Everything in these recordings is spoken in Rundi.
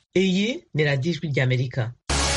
iyi ni radiyo ijwi ry'amerika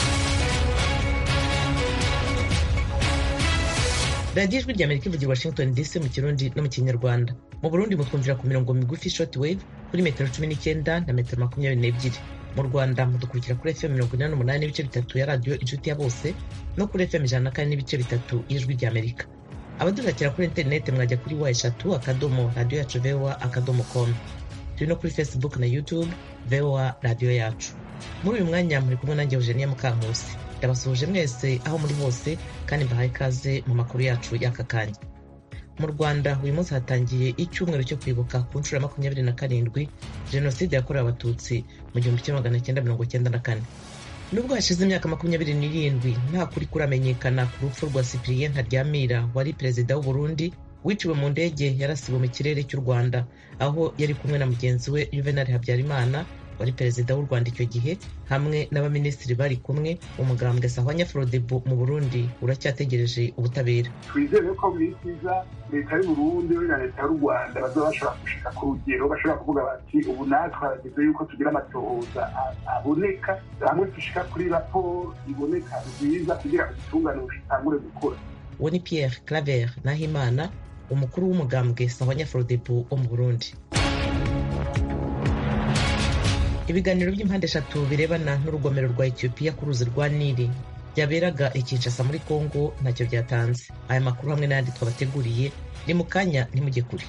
radiyo ijwi ry'amerika ivugira washington dc mu kirundi no mu kinyarwanda mu burundi mutwumvira ku mirongo migufi short wave kuri metero cumi n'icyenda na metero makumyabiri n'ebyiri mu rwanda mudukurikira kuri fm mirongo inani n'umunani n'ibice bitatu ya radiyo inshuti ya bose no kuri fm ijana na kane n'ibice bitatu y'ijwi ry'amerika abadushakira kuri interineti mwajya kuri wa eshatu akadomo radiyo yacu voa akadomo com turi no kuri facebook na youtube voa radiyo yacu muri uyu mwanya muri kumwe nanjye eugenia mukankusi ndabasuhuje mwese aho muri hose kandi mbahaye ikaze mu makuru yacu y'aka kanya mu rwanda uyu munsi hatangiye icyumweru cyo kwibuka ku nshuro ya makumyabiri na karindwi jenoside yakorewe abatutsi mu gihumbi kimwe magana cyenda mirongo cyenda na kane nubwo hashize imyaka makumyabiri n'irindwi nta kuri kuramenyekana ku rupfu rwa cyprien ntaryamira wari perezida w'u Burundi wiciwe mu ndege yarasiwe mu kirere cy'u rwanda aho yari kumwe na mugenzi we juvenal habyarimana wari perezida w'u rwanda icyo gihe hamwe n'abaminisitiri bari kumwe umugambwe sahwanya frodebu mu burundi uracyategereje ubutabera twizere ko muri kiza leta y'u burundi na leta y'u rwanda bazaba bashobora gushika ku rugero bashobora kuvuga bati ubu natwe harageze yuko tugira amatohoza aboneka hamwe dushika kuri raporo iboneka nziza kugira ubutungane bushitangure gukora uwo ni pierre claver nahimana umukuru w'umugambwe sahwanya frodebu wo mu burundi ibiganiro by'impande eshatu birebana n'urugomero rwa etiyopiya ku ruzi rwa nili byaberaga i kinshasa muri kongo ntacyo byatanze aya makuru hamwe n'ayandi twabateguriye ni mu kanya ntimujye kure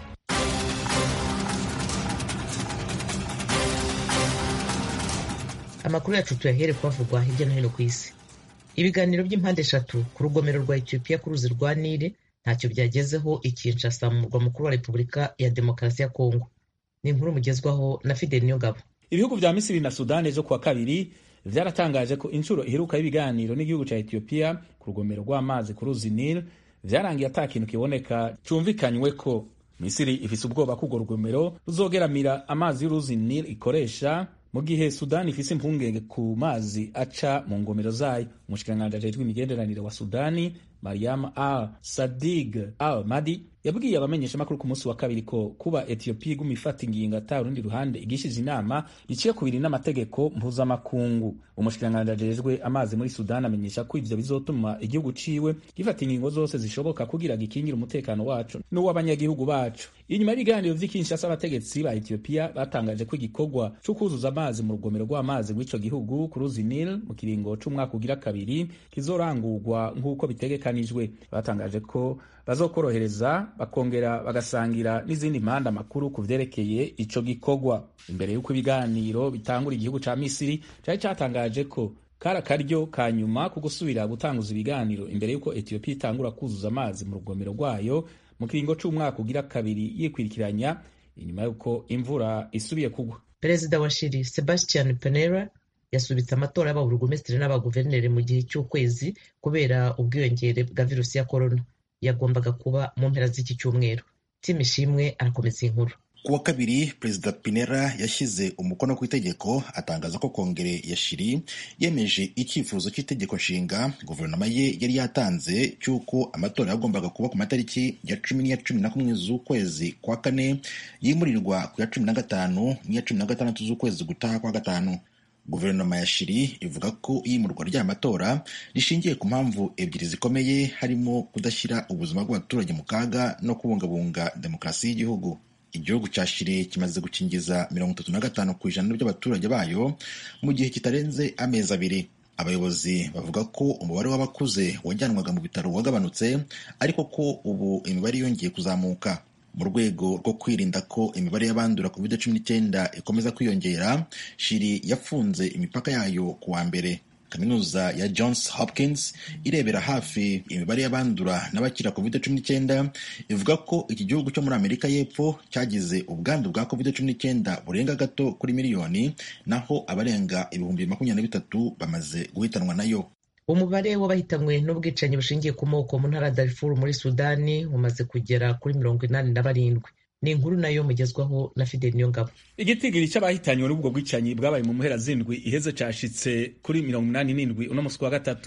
amakuru yacu tuyahere kuhavugwa hirya no hino ku isi ibiganiro by'impande eshatu ku rugomero rwa etiyopiya ku ruzi rwa nili ntacyo byagezeho i kinshasa mu murwa mukuru wa repubulika ya demokarasi ya kongo ni inkuru mugezwaho na fideli niyongabo ibihugu vya misiri na sudani ejo kuwa kabiri vyaratangaje ko inshuro iheruka y'ibiganiro n'igihugu ca etiyopiya ku rugomero rw'amazi ku ruzi nil vyarangiye ata kintu kiboneka cumvikanywe ko misiri ifise ubwoba ko urwo rugomero ruzogeramira amazi y'uruzi nil ikoresha mu gihe sudani ifise impungenge ku mazi aca mu ngomero zayo umushikiranganji ajejwe imigenderanire wa sudani mariam al sadig al madi yabwiye abamenyeshamakuru ku munsi wa kabiri ko kuba etiyopiya iguma ifata ingingo ata urundi ruhande igishije inama biciye ku biri n'amategeko mpuzamakungu umushikiranganji ajejwe amazi muri sudani amenyesha ko ivyo bizotuma igihugu ciwe gifata ingingo zose zishoboka kugira gikingire umutekano wacu n'uw'abanyagihugu bacu inyuma y'ibiganiro vy'ikinshasa abategetsi ba etiyopiya batangaje ko igikorwa co kuzuza amazi mu rugomero rw'amazi rw'ico gihugu ku ruzi nil mu kiringo c'umwaka ugira kabiri kizorangurwa nk'uko bitegekanijwe batangaje ko bazokorohereza bakongera bagasangira n'izindi mpande amakuru ku vyerekeye ico gikorwa imbere y'uko ibiganiro bitangura igihugu ca misiri cari catangaje ko kari akaryo ka nyuma ku gusubira gutanguza ibiganiro imbere y'uko etiyopiya itangura kuzuza amazi mu rugomero rwayo mu kiringo c'umwaka ugira kabiri yikwirikiranya inyuma y'uko imvura isubiye kugwa perezida wa shiri sebastian penera yasubitse amatora y'ababurugumesitiri n'abaguverineri mu gihe cy'ukwezi kubera ubwiyongere bwa virusi ya korona yagombaga kuba mu mpera z'iki cyumweru tim ishimwe arakomeza inkuru ku wa kabiri perezida pinera yashyize umukono ku itegeko atangaza ko kongere ya shiri yemeje icyifuzo cy'itegeko nshinga guverinoma ye yari yatanze cy'uko amatora yagombaga kuba ku matariki ya cumi n'iya cumi na kumwe z'ukwezi kwa kane yimurirwa ku ya cumi na gatanu n'iya cumi na gatandatu z'ukwezi gutaha kwa gatanu guverinoma ya shiri ivuga ko iyimurwa ry'aya matora rishingiye ku mpamvu ebyiri zikomeye harimo kudashyira ubuzima bw'abaturage mu kaga no kubungabunga demokarasi y'igihugu igihugu cya shiri kimaze gukingiza mirongo itatu na gatanu ku ijana by'abaturage bayo mu gihe kitarenze amezi abiri abayobozi bavuga ko umubare w'abakuze wajyanwaga mu bitaro wagabanutse ariko ko ubu imibare yongeye kuzamuka mu rwego rwo kwirinda ko imibare y'abandura covid cumi n'icyenda ikomeza kwiyongera shiri yafunze imipaka yayo ku wa mbere kaminuza ya Johns Hopkins irebera hafi imibare y'abandura n'abakira covid cumi n'icyenda ivuga ko iki gihugu cyo muri amerika y'epfo cyagize ubwandu bwa covid cumi n'icyenda burenga gato kuri miliyoni naho abarenga ibihumbi makumyabiri na bitatu bamaze guhitanwa nayo umubare w'abahitanywe n'ubwicanyi bushingiye ku moko mu ntara ya darifuru muri sudani umaze kugera kuri mirongo inani na barindwi ni inkuru nayo mugezwaho na fideli niyongabo igitigiri cy'abahitanywe n'ubwo bwicanyi bwabaye mu mpera zindwi iheze cashitse kuri mirongo inani n'indwi uno musi wa gatatu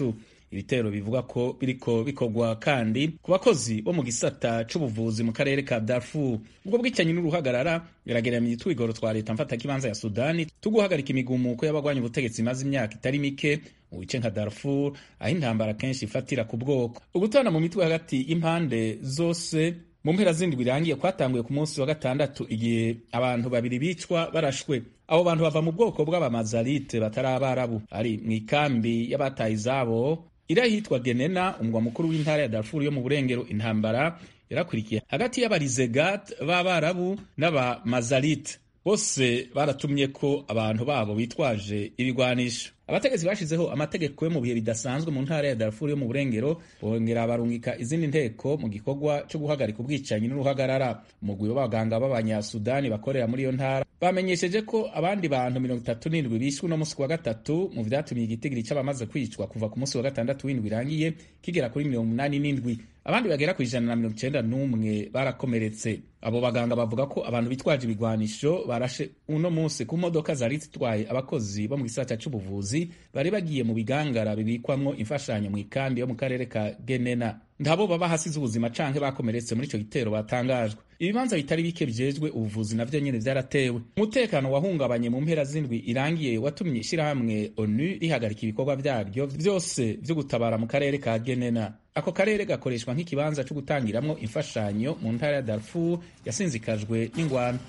ibitero bivuga ko biriko bikorwa kandi ku bakozi bo mu gisata c'ubuvuzi mu karere ka Darfur ubwo bwicanyi n'uruhagarara birageramiye utwigoro twa leta mfatakibanza ya Sudani tuguhagarika imigumuko y'abagwanya ubutegetsi imaze imyaka itari mike mu bice nka Darfur aho intambara kenshi ifatira ku bwoko ugutana mu mitwe hagati y'impande zose mu mpera zindi birangiye kwatanguye ku munsi wa gatandatu igihe abantu babiri bicwa barashwe abo bantu bava mu bwoko bw'abamazarite batari abarabu ari mu ikambi y'abataye izabo iri ahitwa genena umugwa mukuru w'intara ya darfur yo mu burengero intambara yarakurikiye hagati y'abarizegat b'abarabu n'abamazarite bose baratumye ko abantu babo bitwaje ibigwanisho abategetsi bashizeho amategeko yo mu bihe bidasanzwe mu ntara ya Darfur yo mu burengero bongera barungika izindi nteko mu gikorwa cyo guhagarika ubwicanyi n'uruhagarara umugwi w'abaganga b'abanyasudani bakorera muri iyo ntara bamenyesheje ko abandi bantu mirongo itatu n'indwi bishwe uno munsi wa gatatu mu vyatumye igitigiri c'abamaze kwicwa kuva ku munsi wa gatandatu w'indwi irangiye kigera kuri mirongo umunani n'indwi abandi bagera ku ijana na mirongo icenda n'umwe barakomeretse abo baganga bavuga ko abantu bitwaje ibigwanisho barashe uno munsi ku modoka zari zitwaye abakozi bo mu gisata c'ubuvuzi bari bagiye mu bigangara bibikwamwo imfashanyo mu ikambi yo mu karere ka genena ntabo baba hasize ubuzima canke bakomeretse muri ico gitero batangajwe ibibanza bitari bike bijejwe ubuvuzi navyo nyene vyaratewe umutekano wahungabanye mu mpera z'indwi irangiye watumye ishirahamwe onu rihagarika ibikorwa vyaryo vyose vyo gutabara mu karere ka genena ako karere gakoreshwa nk'ikibanza co gutangiramwo imfashanyo mu ntara ya darfur yasinzikajwe n'ingwano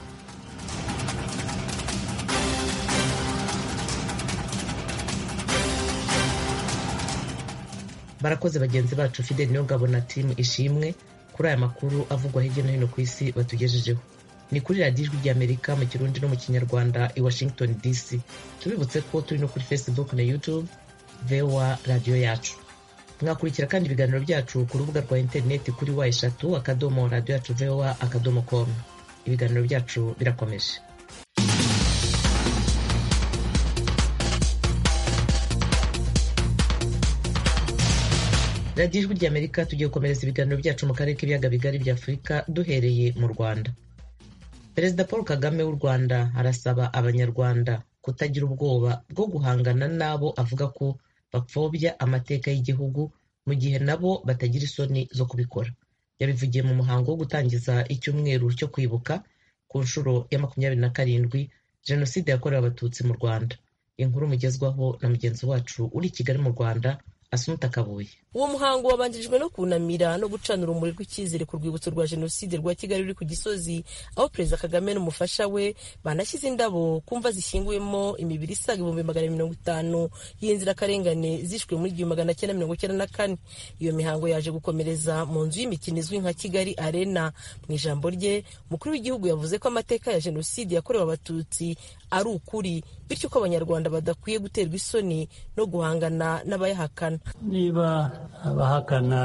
barakoze bagenzi bacu fideli niyo ngabo na timu ishimwe kuri aya makuru avugwa hirya no hino ku isi batugejejeho ni kuri radiyo ijwi ry'amerika mu kirundi no mu kinyarwanda i washington dc tubibutse ko turi no kuri facebook na youtube voa radiyo yacu mwakurikira kandi ibiganiro byacu ku rubuga rwa interineti kuri wa eshatu akadomo radiyo yacu voa akadomo com ibiganiro byacu birakomeje radiyo ijwi ry'amerika tugiye gukomereza ibiganiro byacu mu karere k'ibiyaga bigari bya afurika duhereye mu rwanda perezida paul kagame w'u rwanda arasaba abanyarwanda kutagira ubwoba bwo guhangana n'abo avuga ko bapfobya amateka y'igihugu mu gihe nabo batagira isoni zo kubikora yabivugiye mu muhango wo gutangiza icyumweru cyo kwibuka ku nshuro ya makumyabiri na karindwi jenoside yakorewe abatutsi mu rwanda inkuru mugezwaho na mugenzi wacu uri i kigali mu rwanda asumuta kabuye uwo muhango wabanjirijwe no kunamira no gucana urumuri rw'icyizere ku rwibutso rwa jenoside rwa kigali ruri ku gisozi aho perezida kagame n'umufasha we banashyize indabo ku mva zishyinguyemo imibiri isaga ibihumbi magana mirongo itanu y'inzirakarengane zishwe muri igihumbi magana cyenda mirongo icyenda na kane iyo mihango yaje gukomereza mu nzu y'imikino izwi nka kigali arena mu ijambo rye umukuru w'igihugu yavuze ko amateka ya jenoside yakorewe abatutsi ari ukuri bityo ko abanyarwanda badakwiye guterwa isoni no guhangana n'abayahakana niba abahakana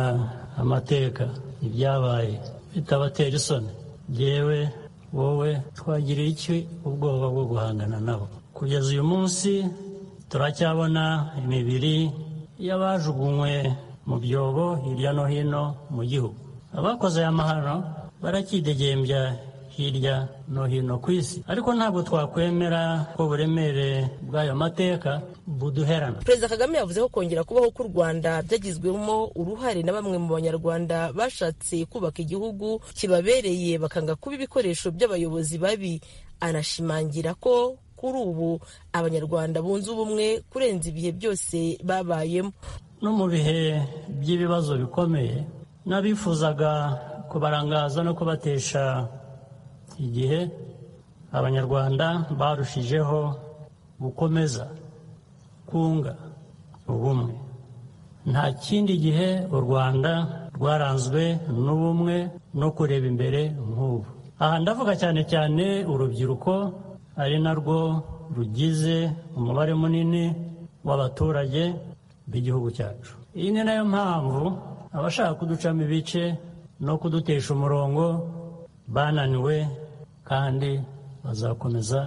amateka ibyabaye bitabatera isoni yewe wowe twagiriye iki ubwoba bwo guhangana nabo kugeza uyu munsi turacyabona imibiri y'abajugunywe mu byobo hirya no hino mu gihugu abakoze aya mahano barakidegembya hirya no hino ku isi ariko ntabwo twakwemera ko uburemere bw'ayo mateka buduherana perezida kagame yavuze ko kongera kubaho k'u rwanda byagizwemo uruhare na bamwe mu banyarwanda bashatse kubaka igihugu kibabereye bakanga kuba ibikoresho by'abayobozi babi anashimangira ko kuri ubu abanyarwanda bunze ubumwe kurenza ibihe byose babayemo no mu bihe by'ibibazo bikomeye n'abifuzaga kubarangaza no kubatesha igihe abanyarwanda barushijeho gukomeza kunga ubumwe nta kindi gihe u rwanda rwaranzwe n'ubumwe no kureba imbere nk'ubu aha ndavuga cyane cyane urubyiruko ari narwo rugize umubare munini w'abaturage b'igihugu cyacu iyi ni nayo mpamvu abashaka kuducamo ibice no kudutesha umurongo bananiwe kandi bazakomeza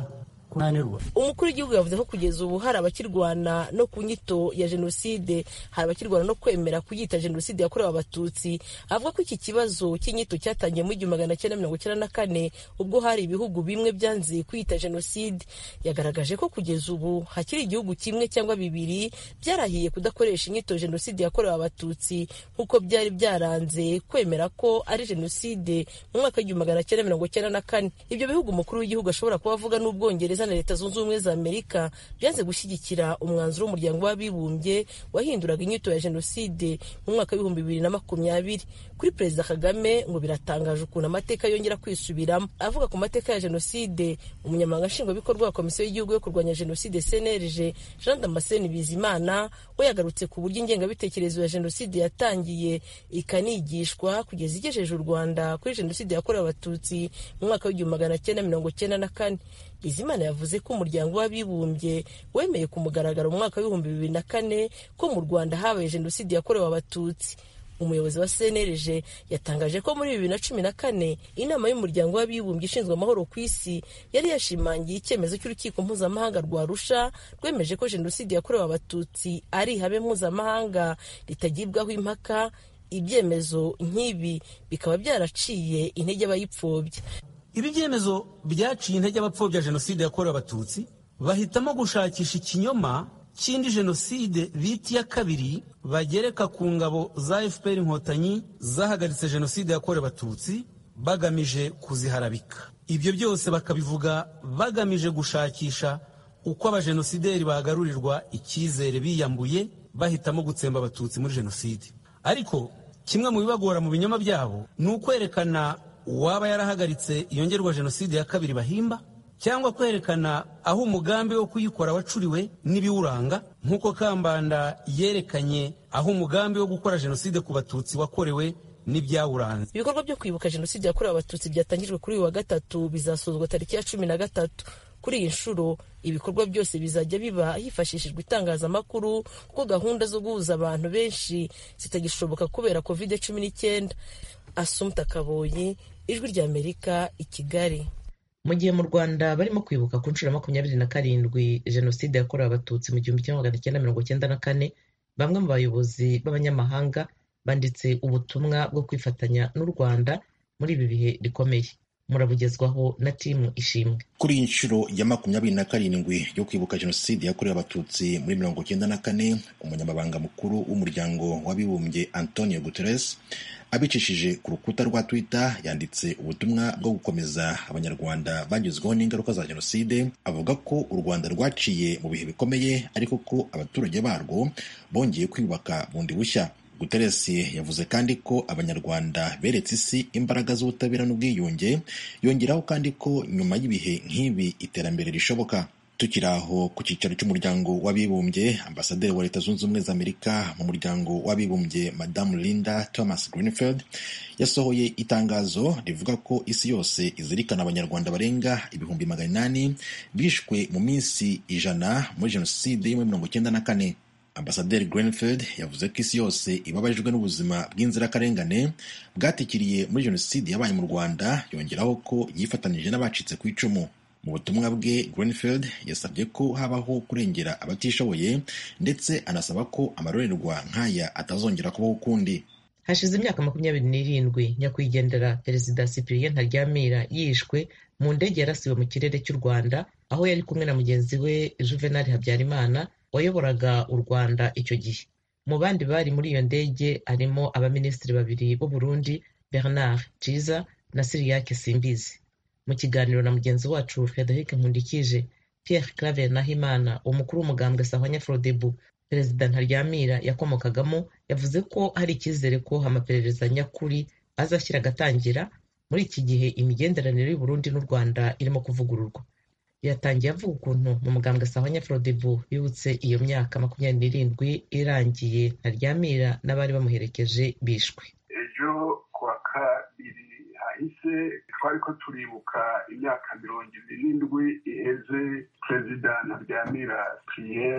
kunanirwa umukuru w'igihugu yavuze ko kugeza ubu hari abakirwana no ku nyito ya jenoside hari abakirwana no kwemera kuyita jenoside yakorewe abatutsi avuga ko iki kibazo cy'inyito cyatangiye mu igihumbi magana cyenda mirongo icyenda na kane ubwo hari ibihugu bimwe byanze kuyita jenoside yagaragaje ko kugeza ubu hakiri igihugu kimwe cyangwa bibiri byarahiye kudakoresha inyito jenoside yakorewe abatutsi nk'uko byari byaranze kwemera ko ari jenoside mu mwaka w'igihumbi magana cyenda mirongo icyenda na kane ibyo bihugu umukuru w'igihugu ashobora kuba avuga n'ubwongereza na leta zunze ubumwe za amerika byanze gushyigikira umwanzuro w'umuryango w'abibumbye wahinduraga inyito ya jenoside mu mwaka w'ibihumbi bibiri na makumyabiri kuri perezida kagame ngo biratangaje ukuntu amateka yongera kwisubiramo avuga ku mateka ya jenoside umunyamabanga nshingwabikorwa wa komisiyo y'igihugu yo kurwanya jenoside cnlg jean damascene bizimana we yagarutse ku buryo ingengabitekerezo ya jenoside yatangiye ikanigishwa kugeza igejeje u rwanda kuri jenoside yakorewe abatutsi mu mwaka w'igihumbi magana cyenda mirongo cyenda na kane bizimana yavuze ko umuryango w'abibumbye wemeye ku mugaragaro mu mwaka w'ibihumbi bibiri na kane ko mu rwanda habaye jenoside yakorewe abatutsi umuyobozi wa cnlg yatangaje ko muri bibiri na cumi na kane inama y'umuryango w'abibumbye ishinzwe amahoro ku isi yari yashimangiye icyemezo cy'urukiko mpuzamahanga rwa rusha rwemeje ko jenoside yakorewe abatutsi ari ihame mpuzamahanga ritagibwaho impaka ibyemezo nk'ibi bikaba byaraciye intege abayipfobya ibi byemezo byaciye intege abapfobya jenoside yakorewe abatutsi bahitamo gushakisha ikinyoma cy'indi jenoside bita iya kabiri bagereka ku ngabo za fpr inkotanyi zahagaritse jenoside yakorewe abatutsi bagamije kuziharabika ibyo byose bakabivuga bagamije gushakisha uko abajenosideri bagarurirwa icyizere biyambuye bahitamo gutsemba abatutsi muri jenoside ariko kimwe mu bibagora mu binyoma byabo ni ukwerekana uwaba yarahagaritse iyongerwa jenoside ya kabiri bahimba cyangwa kwerekana aho umugambi wo kuyikora wacuriwe n'ibiwuranga nk'uko kambanda yerekanye aho umugambi wo gukora jenoside ku batutsi wakorewe n'ibyawuranze ibikorwa byo kwibuka jenoside yakorewe abatutsi byatangijwe kuri uyu wa gatatu bizasozwa tariki ya cumi na gatatu kuri iyi nshuro ibikorwa byose bizajya biba hifashishijwe itangazamakuru kuko gahunda zo guhuza abantu benshi zitagishoboka kubera covid cumi n'icyenda asumta kaboyi ijwi ry'amerika i kigali mu gihe mu rwanda barimo kwibuka ku nshuro ya makumyabiri na karindwi jenoside yakorewe abatutsi mu gihumbi kimwe magana cyenda mirongo cyenda na kane bamwe mu bayobozi b'abanyamahanga banditse ubutumwa bwo kwifatanya n'u rwanda muri ibi bihe rikomeye murabugezwaho na timu ishimwe kuri iyi nshuro ya makumyabiri na karindwi yo kwibuka jenoside yakorewe abatutsi muri mirongo cyenda na kane umunyamabanga mukuru w'umuryango w'abibumbye antonio guterres abicishije ku rukuta rwa twitter yanditse ubutumwa bwo gukomeza abanyarwanda bagezweho n'ingaruka za jenoside avuga ko u rwanda rwaciye mu bihe bikomeye ariko ko abaturage barwo bongeye kwiyubaka bundi bushya Guterres yavuze kandi ko abanyarwanda beretse isi imbaraga z'ubutabera n'ubwiyunge yongeraho kandi ko nyuma y'ibihe nk'ibi iterambere rishoboka tukiri aho ku cyicaro cy'umuryango w'abibumbye ambasaderi wa leta zunze ubumwe za amerika mu muryango w'abibumbye madamu linda thomas greenfield yasohoye itangazo rivuga ko isi yose izirikana abanyarwanda barenga ibihumbi magana inani bishwe mu minsi ijana muri jenoside yo muri mirongo icyenda na kane ambasaderi Greenfield yavuze ko isi yose ibabajwe n'ubuzima bw'inzirakarengane bwatikiriye muri jenoside yabaye mu rwanda yongeraho ko yifatanyije n'abacitse ku icumu mu butumwa bwe Greenfield yasabye ko habaho kurengera abatishoboye ndetse anasaba ko amarorerwa nk'aya atazongera kubaho ukundi hashize imyaka makumyabiri n'irindwi nyakwigendera perezida cyprien ntaryamira yishwe mu ndege yarasiwe mu kirere cy'u rwanda aho yari kumwe na mugenzi we juvenal habyarimana wayoboraga u rwanda icyo gihe mu bandi bari muri iyo ndege harimo abaminisitiri babiri b'u burundi bernard ciza na siriyake simbizi mu kiganiro na mugenzi wacu frederic nkundikije pierre claver nahimana umukuru w'umugambwe sahwanya frodebu perezida ntaryamira yakomokagamo yavuze ko hari icyizere ko amaperereza nyakuri azashyira agatangira muri iki gihe imigenderanire y'u Burundi n'u rwanda irimo kuvugururwa yatangiye avuga ukuntu mu mugambwe sahwanya frodebu bibutse iyo myaka makumyabiri n'irindwi irangiye ntaryamira n'abari bamuherekeje bishwe ejo kuwa kabiri hahise twari ko turibuka imyaka mirongo ibiri n'indwi iheze perezida ntaryamira priye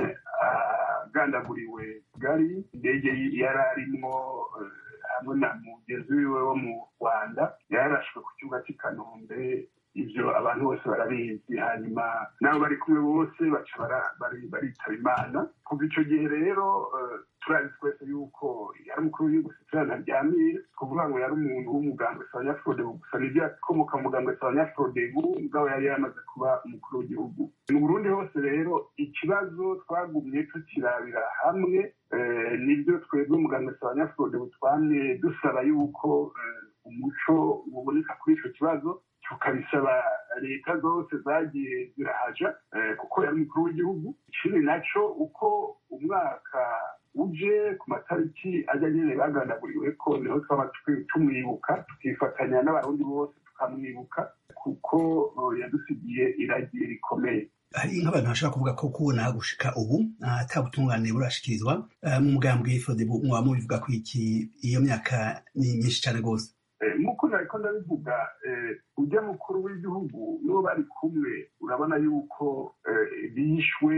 agandaguriwe kigali indege yari arimwo hamwe na mugenzi wiwe wo mu rwanda yarashwe ku kibuga cy'i kanombe ivyo abantu bose barabizi hanyuma nabo bari kumwe bose baca baritaba imana kuva ico gihe rero turazi twese yuko yari umukuru w'igihugu sitirana ntaryamire kuvuga ngo yari umuntu w'umugambwe sabanyafurode gusa nivyo yakomoka mu mugambwe sabanyafurode mugabo yari yamaze kuba umukuru w'igihugu mu burundi hose rero ikibazo twagumye tukirabira hamwe nibyo twebwe umugambwe sabanyafurode butwamye dusaba yuko umuco uboneka kuri ico kibazo tukabisaba leta zose zagiye zirahaja kuko yari umukuru w'igihugu ikindi naco uko umwaka uje ku matariki ajya nyene bagandaguriwe ko niho twaba tumwibuka tukifatanya n'abarundi bose tukamwibuka kuko yadusigiye iragiye rikomeye hari nk'abantu bashobora kuvuga ko kubona gushika ubu ata butungane burashikirizwa mu mugambwe frodebu mwaba mubivuga ko iki iyo myaka ni myinshi cane rwose nk'uko nariko ndabivuga ujya mukuru w'igihugu n'uwo bari kumwe urabona yuko bishwe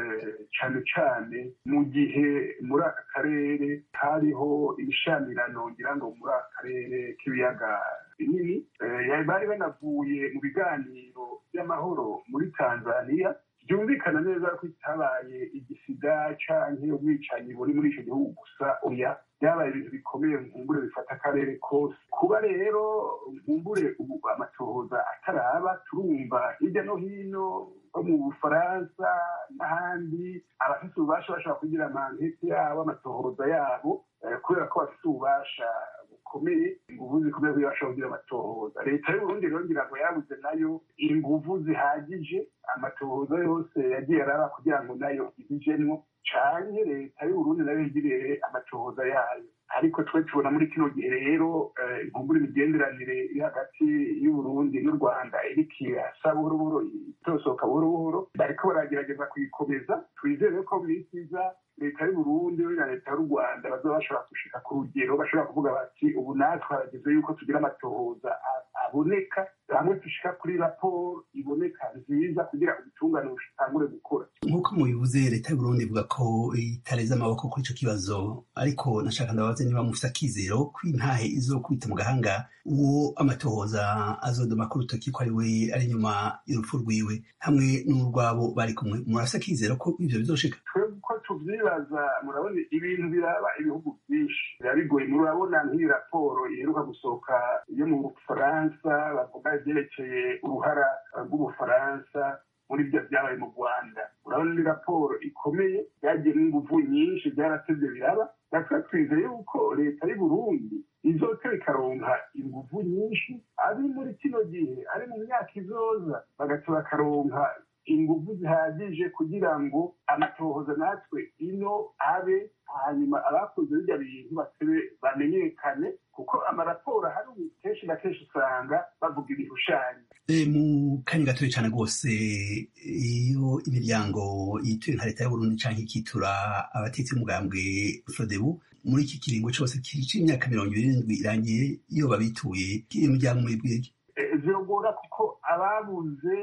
cane cane mu gihe muri aka karere hariho ibishamirano ngira ngo muri aka karere k'ibiyaga binini bari banavuye mu biganiro by'amahoro muri tanzania byumvikana neza ko itabaye igisida canke ubwicanyi buri muri ico gihugu gusa oya byabaye ibintu bikomeye nkumbure bifata akarere kose kuba rero nkumbure ubu amatohoza ataraba turumva hirya no hino nko mu bufaransa n'ahandi abafite ububasha bashobora kugira amankete yabo amatohoza yabo kubera ko bafite ububasha bukomeye inguvu zikomeye kugira bashobora kugira amatohoza leta y'uburundi rero ngira ngo yabuze nayo inguvu zihagije amatohoza yose yagiye araba kugira ngo nayo ibijemwo canke leta y'uburundi nayo yigirire amatohoza yayo ariko twe tubona muri kino gihe rero inkumbura imigenderanire iri hagati y'uburundi n'u rwanda iriko irasa buhoro buhoro itosohoka buhoro buhoro bariko baragerageza kuyikomeza twizere ko mu isi iza leta y'uburundi na leta y'u rwanda bazoba bashobora gushika ku rugero bashobora kuvuga bati ubu natwe harageze yuko tugira amatohoza aboneka hamwe dushika kuri raporo iboneka nziza kugira ubutungane bushitangure gukora nk'uko mubivuze leta y'uburundi ivuga ko itareze amaboko kuri ico kibazo ariko nashaka ndabaze niba mufise akizero ko intahe izokwita mu gahanga uwo amatohoza azodoma ku rutoki ko ari we ari inyuma y'urupfu rwiwe hamwe n'urwabo bari kumwe murafise akizero ko ivyo bizoshika twebwe uko tuvyibaza murabona ibintu biraba ibihugu vyinshi biba bigoye murabona nk'iyi raporo iheruka gusohoka yo mu bufaransa bavuga ivyerekeye uruhara rw'ubufaransa muri byo byabaye mu rwanda urabona ni raporo ikomeye byagiyemo inguvu nyinshi byaratevye biraba natwe twizeye yuko leta y'uburundi izotera ikaronka inguvu nyinshi ari muri kino gihe ari mu myaka izoza bagaca bakaronka inguvu zihagije kugira ngo amatohoza natwe ino abe hanyuma abakoze birya bintu batebe bamenyekane kuko amaraporo ahari ubu kenshi na kenshi usanga bavuga ibishushanyo mu kanya gatoya cyane rwose iyo imiryango yituye nka leta y'uburundi canke ikitura abatetsi b'umugambwe frodebu muri iki kiringo cose c'imyaka mirongo ibiri n'indwi irangiye iyo babituye iyo miryango mwibwirye vyogora kuko ababuze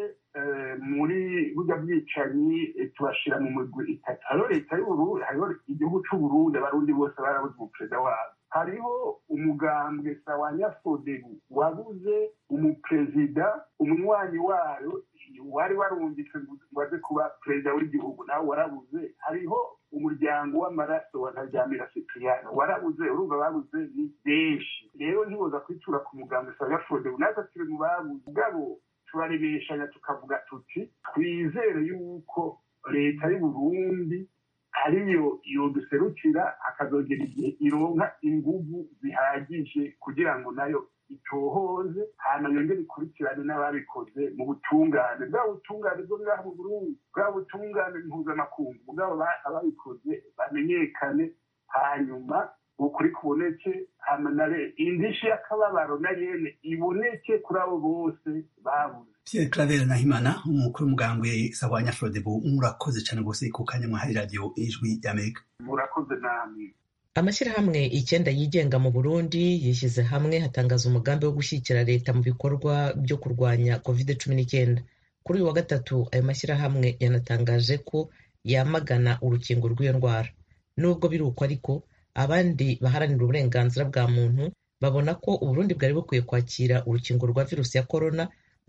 muri burya bwicanyi tubashira mu migwi itatu hariho leta y'uburundi hariho igihugu c'uburundi abarundi bose barabuze umuperezida wabo hariho umugambwe sawanyafodebu wabuze umuperezida umunywanyi wayo wari warungitse ngo aze kuba perezida w'igihugu nawe warabuze hariho umuryango w'amaraso wa ntaryamira cipriano warabuze urumva babuze ni benshi rero ntiboza kwitura ku mugambwe sawanyafodebu natwe turi mu babuze ubwabo turaremeshanya tukavuga tuti twizere yuko leta y'uburundi ariyo yoduserukira akazogera igihe ironka inguvu zihagije kugira ngo nayo itohoze hanyuma yongere ikurikirane n'ababikoze mu butungane bwa butungane bwo ngaha mu burundi bwa butungane mpuzamakungu bwabo ababikoze bamenyekane hanyuma ukuri kuboneke hamanare indishi y'akababaro na yene iboneke kuri abo bose babuze Pierre Claver Nahimana umukuru w'umugambwe Sahwanya Frodebu murakoze cyane rwose ku kanya mwahaye radio ijwi y'Amerika murakoze namwe amashyirahamwe icyenda yigenga mu burundi yishyize hamwe hatangaza umugambi wo gushyigikira leta mu bikorwa byo kurwanya covid cumi n'icyenda kuri uyu wa gatatu ayo mashyirahamwe yanatangaje ko yamagana urukingo rw'iyo ndwara nubwo biri uko ariko abandi baharanira uburenganzira bwa muntu babona ko uburundi bwari bukwiye kwakira urukingo rwa virusi ya korona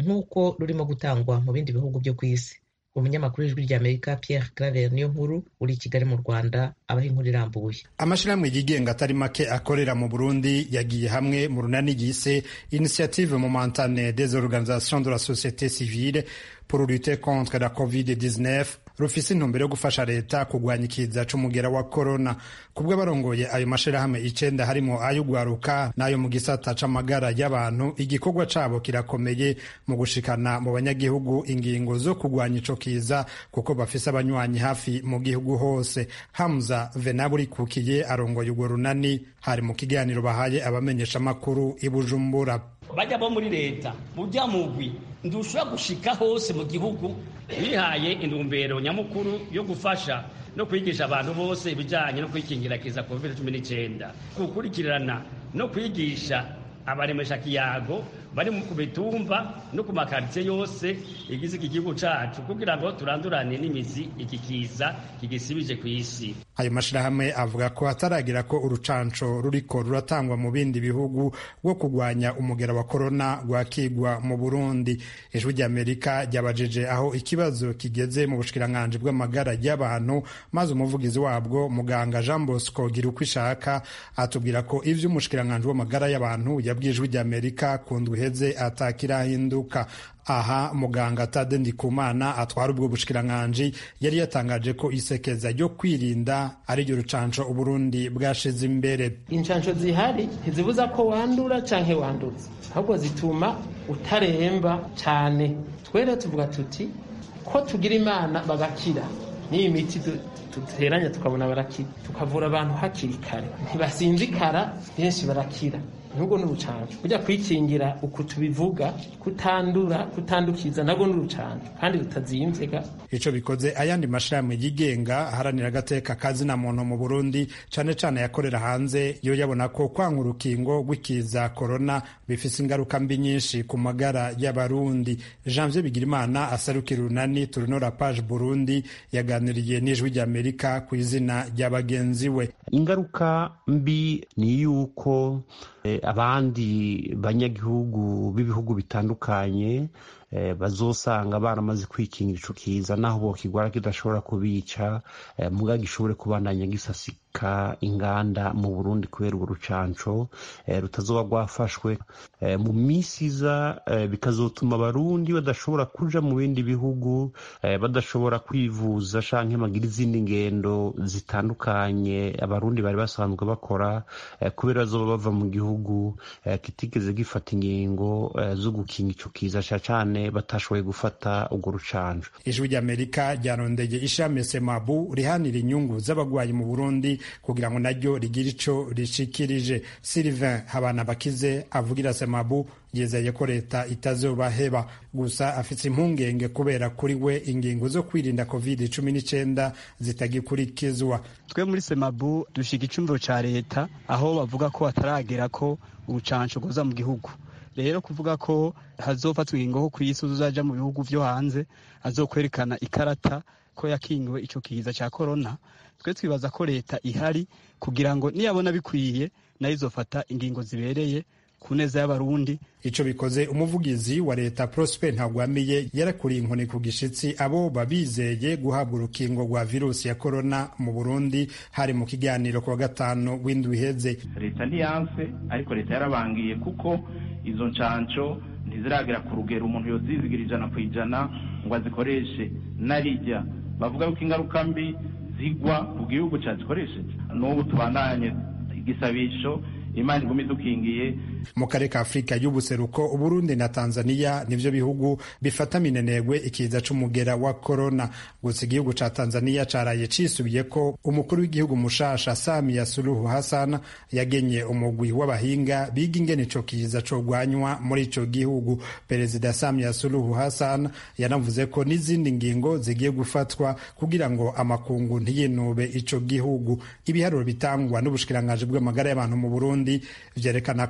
nk'uko rurimo gutangwa mu bindi bihugu byo ku isi umunyamakuru w'ijwi ry'amerika pierre claver niyo nkuru uri i kigali mu rwanda abaha inkuru irambuye amashirahamwe yigenga atari make akorera mu burundi yagiye hamwe mu runani yise initiative momentane des organisations de la société civile pour lutter contre la covid-19 rufise intumbero yo gufasha leta kugwanya ikiza c'umugera wa korona kubwo barongoye ayo mashirahamwe icenda harimo ay'ugwaruka n'ayo mu gisata c'amagara y'abantu igikorwa cabo kirakomeye mu gushikana mu banyagihugu ingingo zo kugwanya ico kiza kuko bafise abanywanyi hafi mu gihugu hose hamza venaburi arongoye urwo runani hari mu kiganiro bahaye abamenyeshamakuru i bujumbura bajya bo muri leta mujya mugwi ndushobora gushika hose mu gihugu bihaye intumbero nyamukuru yo gufasha no kwigisha abantu bose ibijyanye no kwikingira kiza covid cumi n'icyenda gukurikirana no kwigisha abaremesha kiyago bari ku mitumba no ku makaritsiye yose igize iki gihugu cacu kugira ngo turandurane n'imizi iki kiza kigisibije ku isi ayo mashirahamwe avuga ko hataragira ko urucanco ruriko ruratangwa mu bindi bihugu rwo kurwanya umugera wa korona rwakigwa mu burundi ijwi ry'amerika ryabajije aho ikibazo kigeze mu bushikiranganji bw'amagara y'abantu maze umuvugizi wabwo muganga jean bosco gira uko ishaka atubwira ko ivyo umushikiranganji w'amagara y'abantu yabwiye ijwi ry'amerika ku ndwi iheze atakirahinduka aha muganga tade ndikumana atwara ubwo bushikiranganji yari yatangaje ko isekeza ryo kwirinda ari ryo rucanco uburundi bwashize imbere incanco zihari ntizibuza ko wandura canke wanduza ahubwo zituma utaremba cane twere tuvuga tuti ko tugira imana bagakira n'iyi miti duteranya tukabona barakira tukavura abantu hakiri kare ntibasinzikara benshi barakira nubwo n'urucanco kujya kwikingira uku tubivuga kutandura kutandukiza nabwo n'urucanco kandi rutazimvye ico bikoze ayandi mashirahamwe yigenga aharanira agateka kazina muntu mu burundi cane cane yakorera hanze yo yabona ko kwanga urukingo rw'ikiza korona bifise ingaruka mbi nyinshi ku magara y'abarundi janvier bigirimana asarukira urunani turunora page burundi yaganiriye n'ijwi ry'amerika ku izina rya bagenzi we ingaruka mbi ni yuko abandi banyagihugu b'ibihugu bitandukanye bazosanga baramaze kwikingira ico kiza naho bokigwara kidashobora kubica muga gishobore kubandanya gisasika inganda mu burundi kubera urwo rucanco rutazoba rwafashwe mu misi iza bikazotuma abarundi badashobora kuja mu bindi bihugu badashobora kwivuza canke bagira izindi ngendo zitandukanye abarundi bari basanzwe bakora kubera bazoba bava mu gihugu kitigeze gifata ingingo zo gukinga ico kiza cane batashoboye gufata urwo rucanco ijwi ry'amerika ryarondeye ishami semabu rihanira inyungu z'abagwayi mu burundi kugira ngo naryo rigire ico rishikirije sylvain habana bakize avugira semabu yizeye ko leta itazobaheba gusa afite impungenge kubera kuri we ingingo zo kwirinda covid cumi n'icyenda zitagikurikizwa twe muri semabu dushiga icumviro ca leta aho bavuga ko hataragera ko urucanco rwoza mu gihugu rero kuvuga ko hazofatwa ingingo ko ku isi uzaja mu bihugu vyo hanze azokwerekana ikarata ko yakingiwe ico kiza ca korona twe twibaza ko leta ihari kugira ngo niyabona bikwiye nayo izofata ingingo zibereye ku neza y'abarundi ico bikoze umuvugizi wa leta prosper ntagwamiye yarakuriye inkoni ku gishitsi abo babizeye guhabwa urukingo rwa virusi ya korona mu burundi hari mu kiganiro ku wa gatanu w'indwi iheze leta ntiyanse ariko leta yarabangiye kuko izo ncanco ntiziragera ku rugero umuntu yozizigira ijana ku ijana ngo azikoreshe narijya bavuga yuko ingaruka mbi zigwa ku gihugu cyazikoresheje n'ubu tubandanye igisabisho imana iguma idukingiye mu karere ka afurika y'ubuseruko uburundi na tanzania nivyo bihugu bifata minenegwe ikiza c'umugera wa korona gusa igihugu ca tanzania caraye cisubiye ko umukuru w'igihugu mushasha samia suluhu hassan yagenye umugwi w'abahinga biga ingene ico kiza cogwanywa muri ico gihugu perezida samia suluhu hassan yanavuze ko n'izindi ngingo zigiye gufatwa kugira ngo amakungu ntiyinube ico gihugu ibiharuro bitangwa n'ubushikiranganji bw'amagara y'abantu mu burundi vyerekana ko abantu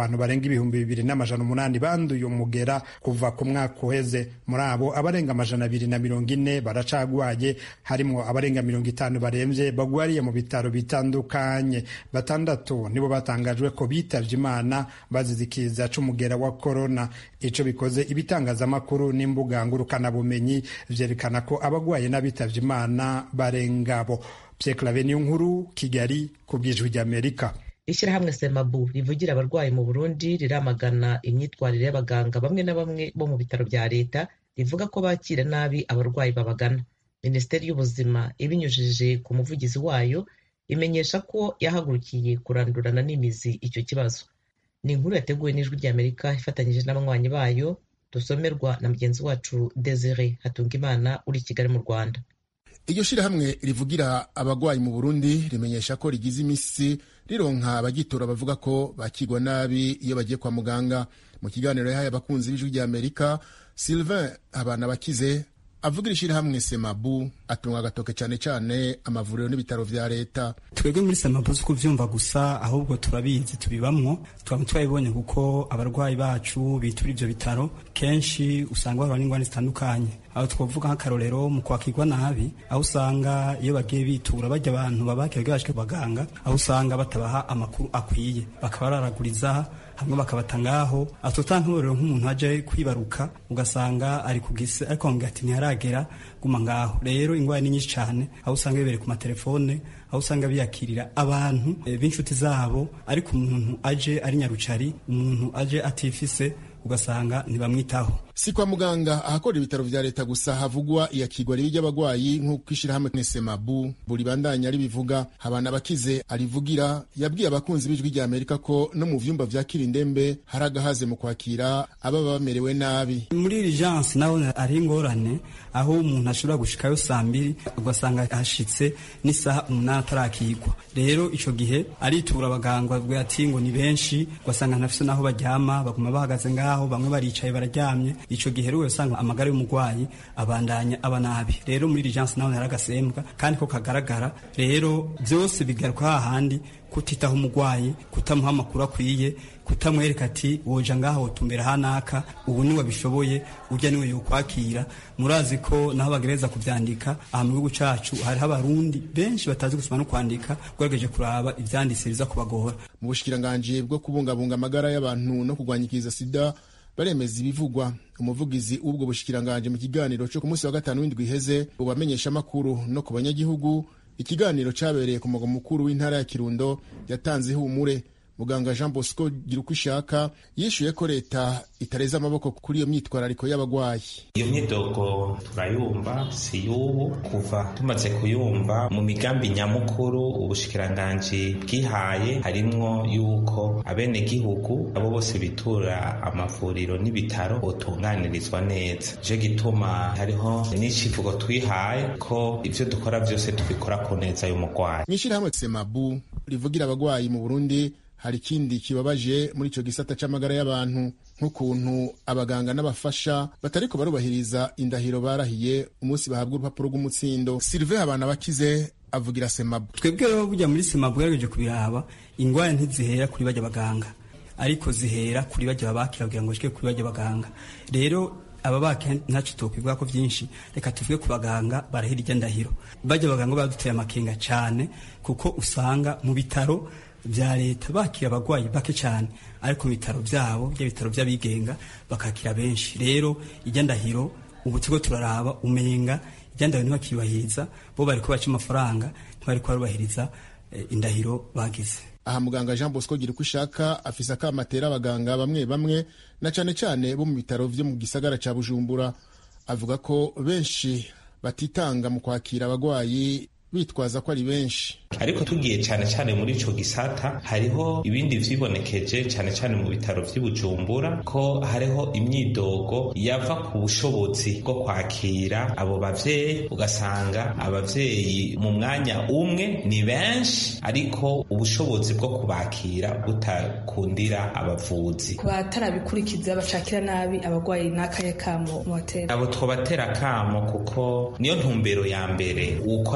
abantu barenga ibihumbi bibiri n'amajana umunani banduye umugera kuva ku mwaka uheze muri abo abarenga amajana abiri na mirongo ine baracagwaye harimwo abarenga mirongo itanu baremvye bagwariye mu bitaro bitandukanye batandatu nibo batangajwe ko bitavye imana bazize ikiza c'umugera wa korona ico bikoze ibitangazamakuru n'imbuga ngurukanabumenyi vyerekana ko abagwaye n'abitavye imana barengabo Pierre niyo nkuru Kigali ku bw'ijwi ry'Amerika ishyirahamwe semabu rivugira abarwayi mu burundi riramagana imyitwarire y'abaganga bamwe na bamwe bo mu bitaro bya leta rivuga ko bakira nabi abarwayi babagana minisiteri y'ubuzima ibinyujije ku muvugizi wayo imenyesha ko yahagurukiye kurandurana n'imizi icyo kibazo ni inkuru yateguwe n'ijwi ry'amerika ifatanyije n'abanywanyi bayo dusomerwa na mugenzi wacu desire hatungimana uri i kigali mu rwanda iryo shirahamwe rivugira abagwayi mu burundi rimenyesha ko rigize imisi rironka abagitora bavuga ko bakigwa nabi iyo bagiye kwa muganga mu kiganiro yahaye abakunzi b'ijwi rya amerika sylvain abana bakize avugira ishirahamwe semabu atunga agatoke cyane cyane amavuriro n'ibitaro vya leta twebwe muri semabu si kuvyumva gusa ahubwo turabizi tubibamwo twaba twabibonye kuko abarwayi bacu bitura ivyo bitaro kenshi usanga bahura n'ingwani zitandukanye aho twavuga nk'akarorero mu kwakirwa nabi aho usanga iyo bagiye bitura bajya abantu babakira bashike baganga aho usanga batabaha amakuru akwiye bakaba bararaguriza hamwe bakabata ngaho atota nk'urero nk'umuntu aje kwibaruka ugasanga ari kugise ariko bamubwira ati ntiharagera guma ngaho rero ingwara ni nyinshi cyane aho usanga bibereye ku matelefone aho usanga biyakirira abantu b'inshuti zabo ariko umuntu aje ari nyarucari umuntu aje atifise ugasanga ntibamwitaho si kwa muganga ahakora ibitaro vya leta gusa havugwa iyakigwa ribi ry'abagwayi nk'uko ishirahamwe nesemabu buri bandanya ribivuga habana abakize arivugira yabwiye abakunzi b'ijwi rya amerika ko no mu vyumba vyakira indembe hari agahaze mu kwakira ababa bamerewe nabi muri urgence naho ari ingorane aho umuntu ashobora gushikayo saa mbiri ugasanga hashitse n'isaha umunani atarakigwa rero ico gihe aritura abaganga bavuga ati ngo ni benshi ugasanga ntafise n'aho baryama baguma bahagaze ngaho bamwe baricaye bararyamye ico gihe rero usanga amagara y'umurwayi abandanya aba nabi rero muri urgence naho hari agasembwa kandi ko kagaragara rero byose bigaruka hahandi kutitaho umurwayi kutamuha amakuru akwiye kutamwereka ati woja ngaha wotumbera hanaka ubu niwe bishoboye urya niwe yokwakira murazi ko naho bagereza kuvyandika aha mu gihugu cacu hariho abarundi benshi batazi gusoma no kwandika ugerageje kuraba ivyanditse biza kubagora mu bushikiranganji bwo kubungabunga amagara y'abantu no kurwanya ikiza sida baremeza ibivugwa umuvugizi w'ubwo bushikiranganji mu kiganiro cyo ku munsi wa gatanu w'indwi iheze ubamenyesha amakuru no ku banyagihugu ikiganiro cyabereye ku mugwa mukuru w'intara ya kirundo yatanze ihumure muganga jean bosco gira uko ishaka yishyuye ko leta itareze amaboko kuri iyo myitwarariko y'abagwayi iyo myidogo turayumva si y'ubu kuva tumaze kuyumva mu migambi nyamukuru ubushikiranganji bwihaye harimwo yuko abenegihugu abo bose bitura amavuriro n'ibitaro botunganirizwa neza je gituma hariho n'icivugo twihaye ko ivyo dukora vyose tubikora ku neza y'umugwayi mw'ishirahamwe semabu rivugira abagwayi mu burundi hari ikindi kibabaje muri icyo gisata cy'amagara y'abantu nk'ukuntu abaganga n'abafasha batariko barubahiriza indahiro barahiye umunsi bahabwa urupapuro rw'umutsindo silive abana bakize avugira semabu twebwe rero bujya muri semabu ugerageje kubiraba ingwara ntizihera kuri bajya baganga ariko zihera kuri bajya babakira kugira ngo bashike kuri bajya baganga rero aba bake ntacyo tokwivuga ko byinshi reka tuvuge ku baganga barahira ijya ndahiro bajya baganga baduteye amakenga cyane kuko usanga mu bitaro bya leta bakira abagwayi bake cyane ariko mu bitaro byabo bya bitaro by'abigenga bakakira benshi rero ijya ndahiro ubu turiko turaraba umenga ijya ndahiro ntibakiyubahiriza bo bariko baca amafaranga ntibariko barubahiriza indahiro bagize aha muganga jean bosco gira uko ishaka afise akamatera abaganga bamwe bamwe na cane cane bo mu bitaro vyo mu gisagara ca bujumbura avuga ko benshi batitanga mu kwakira abagwayi bitwaza ko ari benshi ariko tugiye cyane cyane muri ico gisata hariho ibindi vyibonekeje cyane cyane mu bitaro vy'ibujumbura ko hariho imyidogo yava ku bushobozi bwo kwakira abo bavyeyi ugasanga abavyeyi mu mwanya umwe ni benshi ariko ubushobozi bwo kubakira butakundira abavuzi ku batarabikurikiza bacakira nabi abagwayi n'akaye kamo mu hoteli abo twobatera kamo kuko niyo ntumbero ya mbere ukora mu bitaro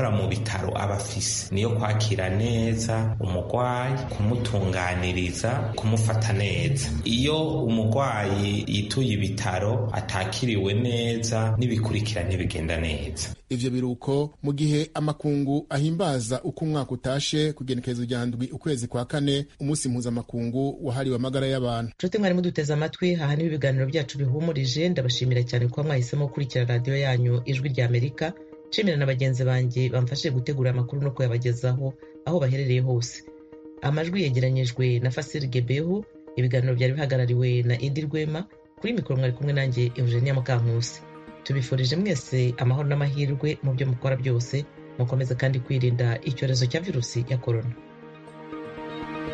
y'ibitaro aba afise niyo kwakira neza umurwayi kumutunganiriza kumufata neza iyo umurwayi yituye ibitaro atakiriwe neza n'ibikurikira ntibigenda neza ivyo biruko mu gihe amakungu ahimbaza uko umwaka utashe kugenekerezo rya ndwi ukwezi kwa kane umunsi mpuzamakungu wahariwe amagara y'abantu nshuti mwari muduteze amatwi aha niho ibiganiro byacu bihumurije ndabashimira cyane kuba mwahisemo gukurikira radiyo yanyu ijwi rya amerika nshimira na bagenzi banjye bamfashije gutegura amakuru no kuyabagezaho aho baherereye hose amajwi yegeranyijwe na fasiri gebehu ibiganiro byari bihagarariwe na edi rwema kuri mikoro mwari kumwe nanjye eugenia mukankusi tubifurije mwese amahoro n'amahirwe mu byo mukora byose mukomeze kandi kwirinda icyorezo cya virusi ya korona